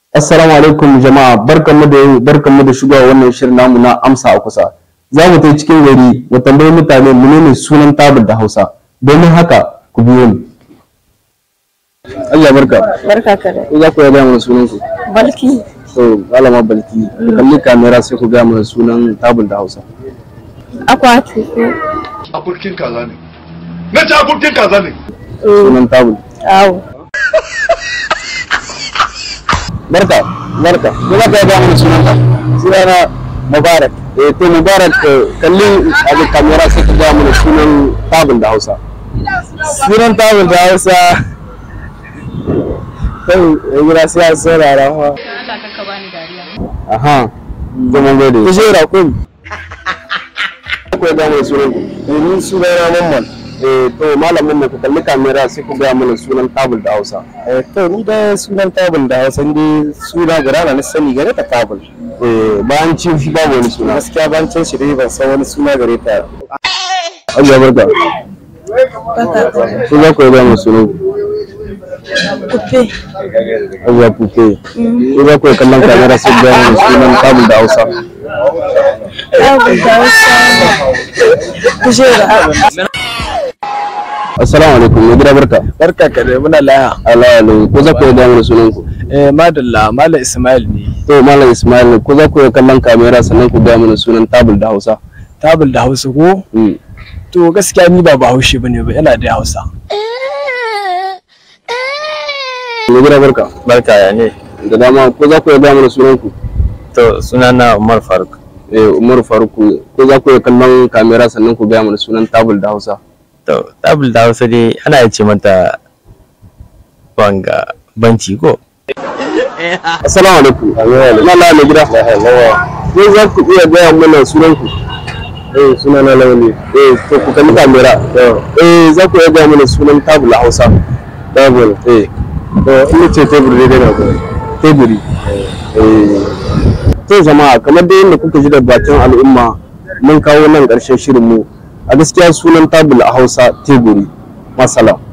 Assalamu alaikum jama'a barkanmu da barkanmu da shigowa wannan shirin namu na amsa a kusa. Za mu ta cikin gari mu tambayi mutane menene sunan tabul da Hausa. Domin haka ku biyo ni. Allah barka. Barka ka da. Ko za ku gaya mana sunan ku? Balki. To malama Balki. Ku kalli kamera sai ku gaya mana sunan tabul da Hausa. Akwati. akurkin kaza ne na ci akurkin kaza ne Sunan tabul. Awo. Barka. Barka. Ko za ku gaya mana sunan ka? Sunana Mubarak. Eh to Mubarak eh, kalli a ga kamera sai ku gaya mana sunan tabul da Hausa. sunan tabul da hausa kai ya gida sai ya saurara fa Allah ka bani dariya. Aha. Zama gode. ku shera kun ku ya gaya mana sunan ku. domin sunana mamman Eh to malamin mu ku kalli kamera sai ku gaya mana sunan tabul da Hausa. eh to ni da sunan tabul da hausa dai suna guda na sani gare ta tabul Eh bayan cin shi babu wani suna. gaskiya ban can shi dai ban san wani suna gare ta Allah barka. Barka ka da. Ku za ku ya gaya mana sunan ku. Kufe. Allah kuke. Ku za ku ya kallon kamera sai ku gaya mana sunan tabul da Hausa. Awo da Hausa. Kujera. Assalamu alaikum. Mai gida barka. barka ka da muna laya Allah Allah. Ku za ku ya gaya mana sunan ku. eh madalla malam ismail ne To malam Ismail ku za ku ya kallon kamera sannan ku gaya mana sunan tabul da Hausa. tabul da hausa ko Mm. to gaskiya ni ba bahaushe bane ba yana da hausa Mai gida barka. Barka ya ne. Da dama ku za ku ya gaya mana sunan ku. To sunana Umar Faruk. Eh Umar Faruku ko za ku ya kallon kamera sannan ku gaya mana sunan tabul da Hausa. To tabul da Hausa dai ana iya ce mata banga banci ko? Assalamu alaikum. Allah mai gida. Ko za ku iya gaya mana sunan ku? Eh suna na Lawali. Eh to ku kalli kamera. Eh za ku iya gaya mana sunan tabul a Hausa. Tabul. Eh. To in ce tebur dai dai na ko. Teburi. Eh. To jama'a kamar dai yadda kuka ji da bakin al'umma mun kawo nan ƙarshen shirin mu. A gaskiya sunan tabul a Hausa teburi. Masala.